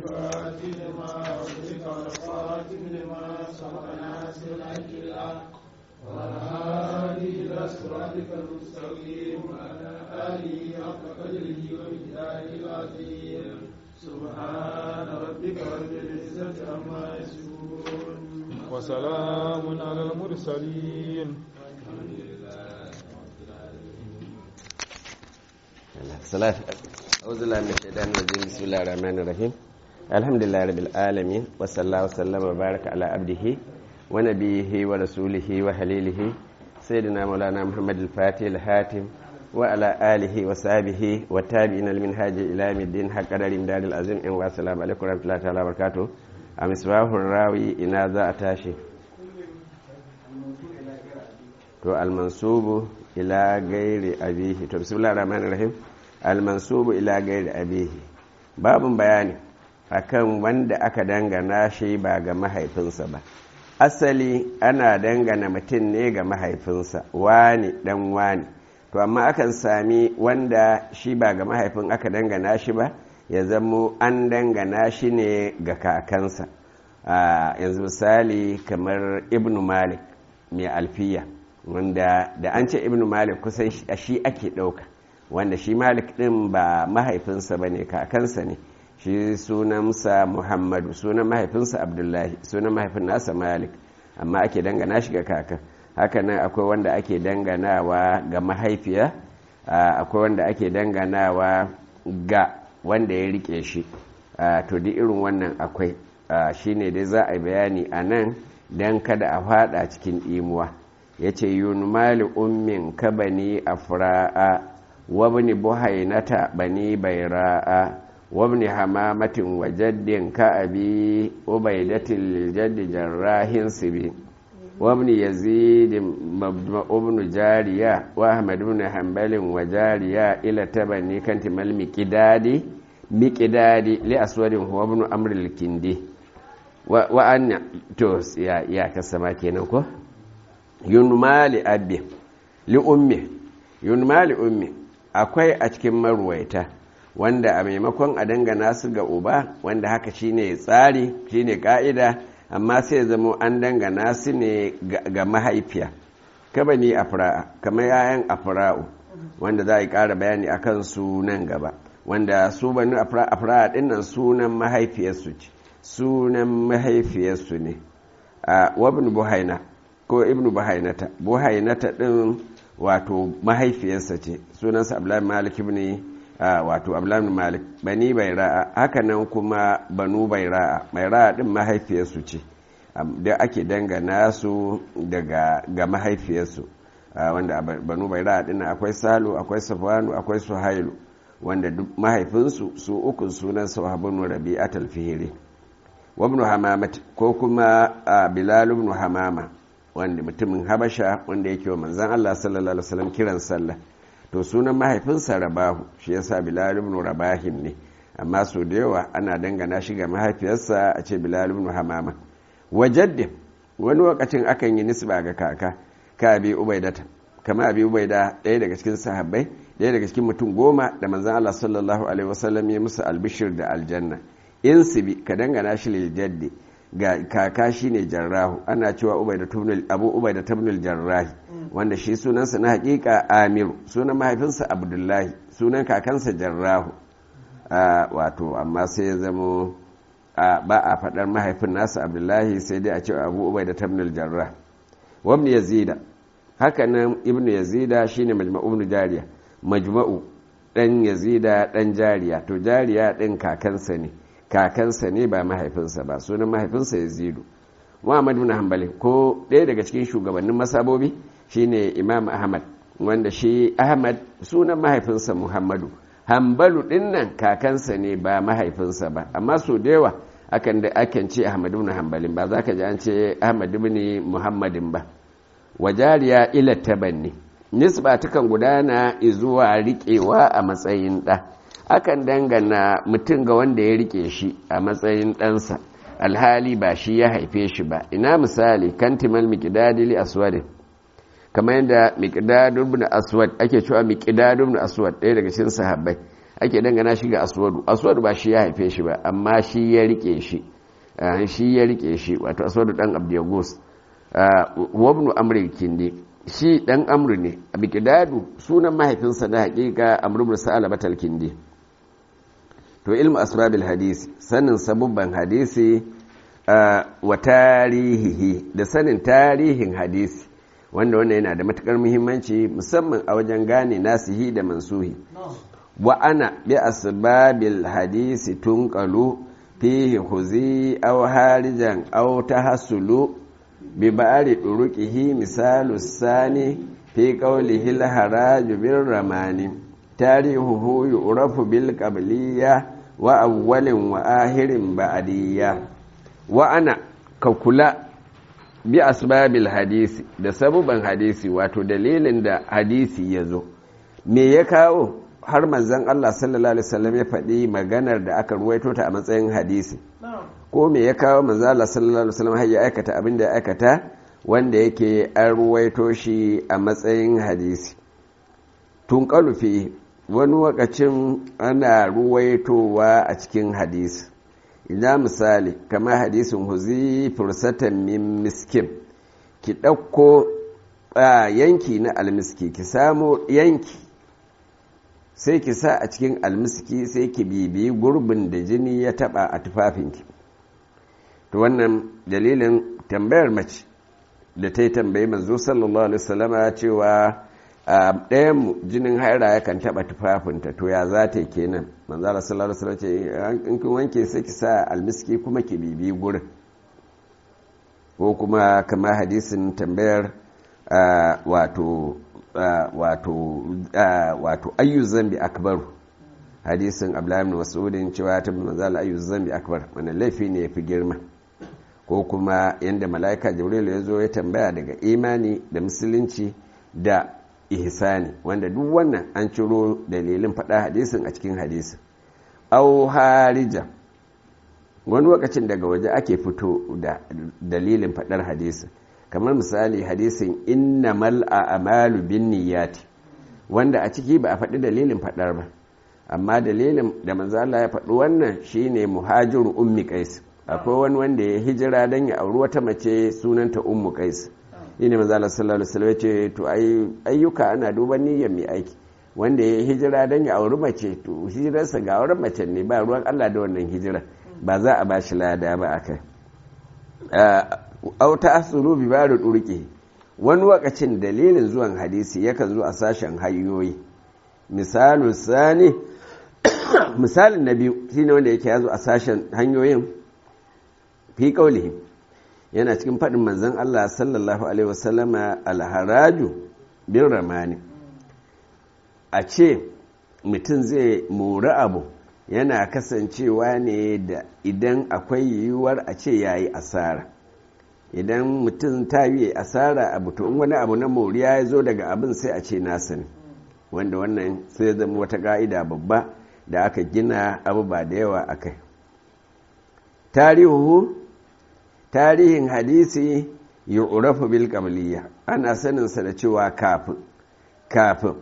الفاتح لما أغلق والخاتم لما سبق ناصر الحق بالحق والهادي إلى صراطك المستقيم وعلى آله حق قدره ومقداره العظيم سبحان ربك رب العزة عما يصفون وسلام على المرسلين صلاة أعوذ بالله من الشيطان الرجيم بسم الله الرحمن الرحيم الحمد لله رب العالمين وصلى الله وسلم وبارك على عبده ونبيه ورسوله وحليله سيدنا مولانا محمد الفاتح الهاتم وعلى آله وصحبه والتابعين المنهاج إلى يوم الدين حق قدر دار العظيم والسلام عليكم ورحمة الله تعالى وبركاته أمسواه الراوي إن ذا أتاشي to almansubu ila gairi abihi to bismillahir rahmanir rahim almansubu ila gairi abihi babun bayani akan wanda aka dangana shi ba ga mahaifinsa ba asali ana dangana mutum ne ga mahaifinsa wani dan wani to amma akan sami wanda shi ba ga mahaifin aka dangana shi ba ya zamo an dangana shi ne ga kakansa yanzu misali kamar ibnu malik mai alfiya wanda da an ce ibnu malik kusan shi ake ɗauka wanda shi malik ɗin ba mahaifinsa ba ne kakansa ne shi sunansa muhammadu sunan mahaifinsa abdullahi sunan mahaifin nasa malik amma ake dangana shi ga kakan hakanan akwai wanda ake danganawa ga mahaifiya akwai wanda ake danganawa ga wanda ya rike shi to duk irin wannan akwai shine dai za a bayani a nan don kada a fada cikin imuwa ya ce yunmali ummin ka bani afra'a wabni buhainata bani baira'a wabni hamamatin wa jaddin ka abi ubaidatin jaddi jarrahin sibi wabni yazid ibn jariya wa ahmad ibn hanbalin wa jariya ila tabani kanti mal miqdadi miqdadi li aswadin huwa ibn amr al-kindi wa anna to ya ya kasama kenan ko yunmali abbi li ummi yunmali ummi akwai a cikin marwaita wanda a maimakon a dangana su ga uba wanda haka shine tsari shine ka'ida amma sai zama an dangana su ne ga mahaifiya kaba ni afra'a kamar yayan afra'u wanda za a yi ƙara bayani a kan su nan gaba wanda su bani afra'a dinnan sunan mahaifiyarsu ce sunan mahaifiyarsu ne a wabin buhaina ko ibnu buhainata buhainata din wato mahaifiyarsa ce sunansa abdullahi malik ibn wato abdullahi malik bani baira'a hakanan kuma banu baira'a baira'a din mahaifiyarsu ce da ake dangana su daga ga mahaifiyarsu wanda banu baira'a din akwai salu akwai safwanu akwai suhailu wanda duk mahaifinsu su ukun sunan sahabun rabi'at al-fihri wa ibn hamamat ko kuma bilal ibn hamama wanda mutumin habasha wanda yake wa manzan Allah sallallahu alaihi wasallam kiran sallah to sunan mahaifinsa rabahu shi yasa bilal ibn rabahim ne amma so da yawa ana dangana shi ga mahaifiyarsa a ce bilal ibn hamama wajaddin wani lokacin akan yi nisba ga kaka ka abi ubaidata kama abi ubaida ɗaya daga cikin sahabbai ɗaya daga cikin mutum goma da manzan Allah sallallahu alaihi wasallam ya musu albishir da aljanna in sibi ka dangana shi lil jaddi ga kaka shi ne jarrahu ana cewa abu ubai da tabnul jarrahi wanda shi sunansa na hakika amiru sunan mahaifinsa abdullahi sunan kakansa jarrahu wato amma sai ya zamo ba a faɗar mahaifin nasa abdullahi sai dai a cewa abu ubai da tabnul jarrah wabni yazida haka nan ibnu yazida shine majma'u jariya majma'u dan yazida dan jariya to jariya din kakansa ne kakansa ne ba mahaifinsa ba sunan mahaifinsa ya zidu muhammad bin hanbali ko ɗaya daga cikin shugabannin masabobi shine imam ahmad wanda shi ahmad sunan mahaifinsa muhammadu hanbalu ɗin nan kakansa ne ba mahaifinsa ba amma so da yawa akan da akan ce ahmad bin hanbalin ba za ka ji an ce ahmad bin muhammadin ba wajariya ila tabanni nisba takan gudana zuwa riƙewa a matsayin ɗa akan dangana mutum ga wanda ya rike shi a matsayin ɗansa alhali ba shi ya haife shi ba ina misali kantimal miqdadi li aswad kamar yadda miqdadu ibn aswad ake cewa miqdadu ibn aswad ɗaya daga cikin sahabbai ake dangana shi ga aswadu aswadu ba shi ya haife shi ba amma shi ya rike shi shi ya rike shi wato aswadu dan abdiyagus wabnu amri kindi shi dan amru ne abikidadu sunan mahaifinsa na hakika amru bin sa'alabat al-kindi to ilmu asbabil hadisi sanin sabubban hadisi wa tarihihi da sanin tarihin hadisi wanda wannan yana da matukar muhimmanci musamman a wajen gane nasihi da mansuhi wa ana bi asbabil hadisi tunqalu fihi huzi aw harijan aw tahassulu bi ba'ri duruqihi misalu sani fi qawlihi al haraj bir ramani tarihuhu yu'rafu bil qabliyya wa awwalin wa ahirin ba'diyya wa ana ka kula bi asbabil hadisi da sabuban hadisi wato dalilin da hadisi ya zo me ya kawo har manzon Allah sallallahu alaihi wasallam ya faɗi maganar da aka ruwaito ta a matsayin hadisi ko me ya kawo manzon Allah sallallahu alaihi wasallam har ya aikata abin da ya aikata wanda yake an ruwaito shi a matsayin hadisi tun kalufi wani wakacin ana ruwaitowa a cikin hadisi ina misali kamar hadisin huzi fursatan min miskin ki ɗauko yanki na almiski ki samo yanki sai ki sa a cikin almiski sai ki bibiyi gurbin da jini ya taba a tufafinki to wannan dalilin tambayar mace da ta yi tambayi manzo sallallahu alaihi wasallama cewa a ɗayanmu jinin haira yakan taɓa tufafinta to ya za ta yi kenan manzara sallallahu alaihi ce in kin wanke sai ki sa almiski kuma ki bibi gurin ko kuma kama hadisin tambayar wato wato wato ayyu zambi akbaru hadisin abdullahi ibn mas'udin cewa ta manzala ayyu zambi akbar wannan laifi ne yafi girma ko kuma yanda mala'ika jibril ya zo ya tambaya daga imani da musulunci da ihsani wanda duk wannan an ciro dalilin faɗa hadisin a cikin hadisin au harija wani lokacin daga waje ake fito da dalilin faɗar hadisin kamar misali hadisin innamal a'malu bin niyyati wanda a ciki ba a faɗi dalilin faɗar ba amma dalilin da manzo Allah ya faɗi wannan shine muhajiru ummi qais akwai wani wanda ya hijira dan ya auri wata mace sunanta ummu qais shine manzo Allah sallallahu alaihi wasallam ce to ayyuka ana duban niyyar mai aiki wanda ya hijira dan ya auri mace to hijirarsa ga auren mace ne ba ruwan Allah da wannan hijira ba za a bashi lada ba akai au ta'assulu bi ba'd durqi wani wakacin dalilin zuwan hadisi yakan zo a sashen hanyoyi misalu sani misalin na biyu shine wanda yake yazo a sashen hanyoyin fi qaulihi yana cikin faɗin manzon Allah sallallahu alaihi wasallama alharaju bin ramani a ce mutum zai mori abu yana kasancewa ne da idan akwai yiwuwar a ce yayi asara idan mutum ta yi asara abu to in wani abu na moriya ya zo daga abin sai a ce nasa ne wanda wannan sai zama wata ka'ida babba da aka gina abu ba da yawa a kai tarihu tarihin hadisi yu'rafu bil qabliya ana saninsa da cewa kafin kafin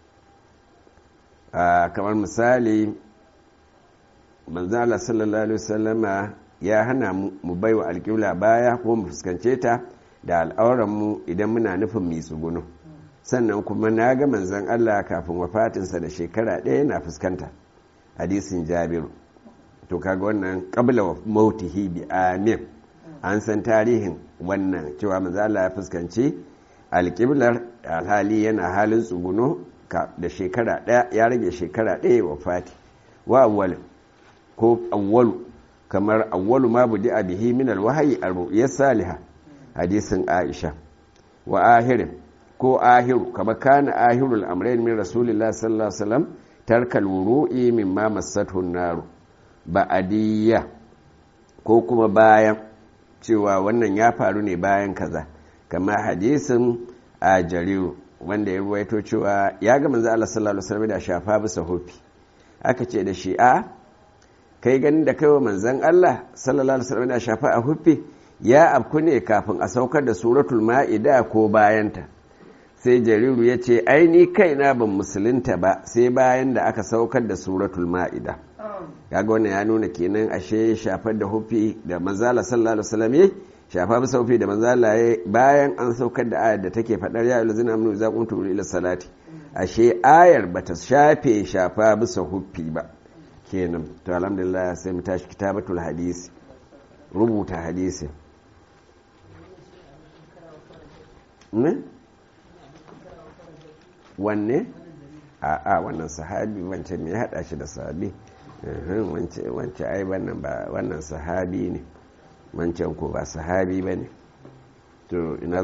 kamar misali manzala sallallahu alaihi wasallama ya hana mu baiwa alƙibla baya ko mu fuskance ta da al'auranmu idan muna nufin mai tsugunu sannan kuma na ga manzan Allah kafin wafatinsa da shekara ɗaya na fuskanta hadisin jabiru to kaga wannan qabla wa mautihi bi amin an san tarihin wannan cewa manzan Allah ya fuskanci alƙiblar alhali yana halin tsuguno da shekara ɗaya ya rage shekara ɗaya wafati wa awwal ko awwalu kamar awwalu ma budi bihi min alwahyi ar-ru'ya salihah hadisin Aisha wa ahirin ko ahiru kama kana ahirul amrayn min rasulillah sallallahu alaihi wasallam tarkal wuru'i mimma massathu an-nar ba'adiyya ko kuma bayan cewa wannan ya faru ne bayan kaza kama hadisin a jariru wanda ya ruwaito cewa ya ga manzo Allah sallallahu alaihi wasallam da shafa bisa hofi aka ce da shi a kai ganin da kaiwa manzan Allah sallallahu alaihi wasallam da shafa a huffi ya afku ne kafin a saukar da suratul ma'ida ko bayanta sai jariru ya ce aini kaina ban musulunta ba sai bayan da aka saukar da suratul ma'ida kaga wannan ya nuna kenan ashe shafar da hufi da manzala sallallahu alaihi wasallam shafa bisa hufi da manzala ya bayan an saukar da ayar da take fadar ya ayyuhallazina amanu idza qumtum ila salati ashe ayar bata shafe shafa bisa hufi ba kenan to alhamdulillah sai mu tashi kitabatul hadisi rubuta hadisi ne wanne a a wannan sahabi wancan me ya hada shi da sahabi wancan ai wannan ba wannan sahabi ne wancan ko ba sahabi bane to ina